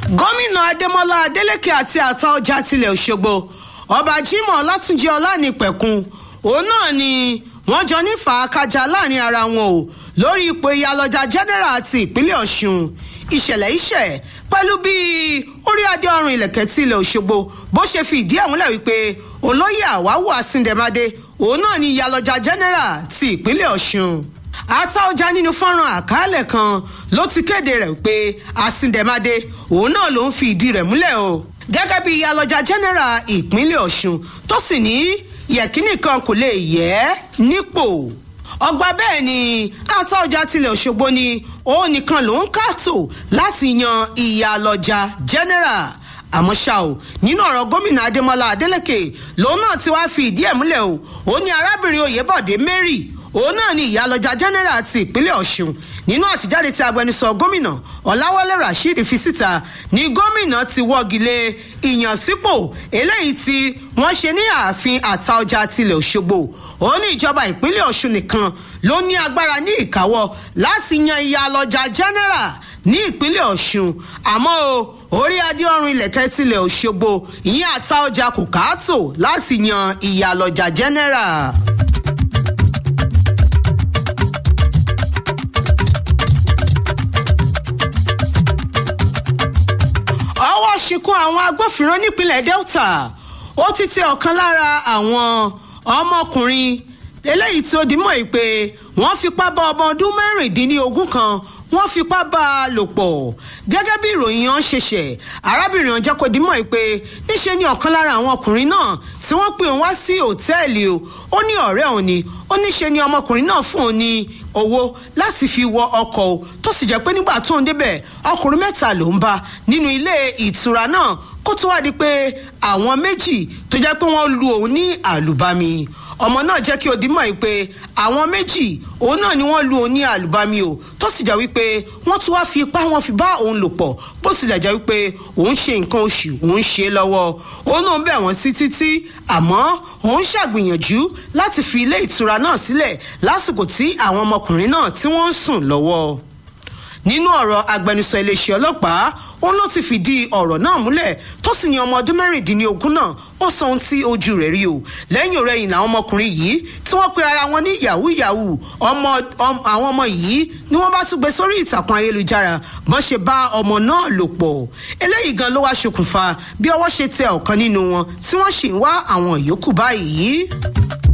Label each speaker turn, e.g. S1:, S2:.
S1: gómìnà adémọlá adélèké àti àtaọjà tilẹ̀ òṣogbo ọba jimoh ọlátúnjì ọlánìpẹ̀kun òun náà ni wọ́n jọ ní fàákàjà láàrin ara wọn o lórí ipò ìyálọ́jà general ti ìpínlẹ̀ ọ̀ṣun ìṣẹ̀lẹ̀ iṣẹ́ pẹ̀lú bí orí adé ọrùn ilẹ̀kẹ̀ tí ilẹ̀ òṣogbo bó ṣe fi ìdí ẹ̀ múlẹ̀ wípé olóyè àwáwù àsìndẹ̀mádé òun náà ni ìyálọ́jà general ti ìpínlẹ̀ ọ̀ṣun àtaọjà nínú fọ́nrán àkàálẹ̀ kan ló ti kéde rẹ̀ pé àsìndẹ̀mádé òun náà ló ń fi ìdí rẹ̀ múlẹ̀ o gẹ́gẹ́ bí ìyálọ́jà general ìpínlẹ̀ ọ̀ṣun tó sì ní yẹ̀kínì kan kò lè yẹ nípò ọgbà bẹ́ẹ̀ ni àtaọjà tilẹ̀ òṣogbo ni òun nìkan ló ń kàtó láti yan ìyálọ́jà general àmọ́ ṣá o nínú ọ̀rọ̀ gómìnà adémọlá adélèké lòun náà ti wá fi ìdí ẹ̀ múlẹ̀ o ó ní arábìnrin oyèbọ̀dé mary òun náà ni ìyálọ́jà general ti ìpínlẹ̀ ọ̀ṣun nínú àtijáde tí agbẹnusọ gómìnà ọ̀làwálé rasheed fi síta ni gómìnà ti wọ́gi lé ìyànsípò eléyìí tí wọ́n ṣe ní ààfin àtaọjà tilẹ̀ òṣogbo òun ní ìjọba ìpínlẹ̀ ọ̀ṣun nìkan ló ní agbára ní ìkáwọ́ láti yan ìyálọ́jà general ní ìpínlẹ̀ ọ̀ṣun àmọ́ o orí adé ọrùn ilẹ̀kẹ́ tilẹ̀ òṣogbo ìyẹn àtaọjà kò káàtó láti yan ìyálọ́jà general. ọwọ́ ṣìkún àwọn agbófinró nípínlẹ̀ delta ó ti tẹ ọ̀kan lára àwọn ọmọkùnrin eléyìí tí ó di mọ́ pé wọ́n fipá bá ọmọ ọdún mẹ́rìndínlógún kan wọ́n fipá bá a lò pọ̀ gẹ́gẹ́ bí ìròyìn yẹn ṣe ṣẹ̀ arábìnrin ọ̀jẹ́ kò di mọ́ pé níṣe ni ọ̀kan lára àwọn ọkùnrin náà tí wọ́n pè wá sí òtẹ́ẹ̀lì o ó ní ọ̀rẹ́ òun ni ó níṣe ni ọmọkùnrin náà fún òun ní owó láti fi wọ ọkọ̀ o tó sì jẹ́ pé nígbà tó ń débẹ̀ ọkùnrin mẹ́ta ló ń bá nínú ilé ìtura náà kó tó wá di pé àwọn méjì tó jẹ́ pé wọ́n lu òun ní àlùbami ọmọ náà jẹ́ kí o dímọ̀ yìí pé àwọn méjì òun náà ni wọ́n lu òun ní àlùbami o tó sì jẹ́ wípé wọ́n tún wá fi ipá wọn fi bá òun lò pọ̀ bó sì jẹ́ wípé òun ṣe nǹkan oṣù òun ṣe lọ́wọ́ òun náà bẹ̀ wọ́n sí títí àmọ́ òun ṣàgbìyànjú láti fi ilé ìtura náà sílẹ̀ lásìkò tí àwọn ọmọkùnrin náà tí wọ́n ń sùn lọ́wọ́ nínú ọ̀rọ̀ agbẹnusọ iléeṣẹ́ ọlọ́pàá òun ló ti fìdí ọ̀rọ̀ náà múlẹ̀ tó sì ní ọmọ ọdún mẹ́rìndínlógún náà ó sọ ohun tí ojú rẹ̀ rí o lẹ́yìn ọ̀rẹ́yìn làwọn ọmọkùnrin yìí tí wọ́n pe ara wọn ní yahoo yahoo ọmọ àwọn ọmọ yìí ni wọ́n bá tún gbé sórí ìtàkùn ayélujára bọ́n ṣe bá ọmọ náà lò pọ̀ eléyìí gan ló wá ṣokùnfà bí ọwọ́ ṣe tẹ ọ̀kan nínú wọn tí wọ́n sì ń wá àwọn yòókù báyìí.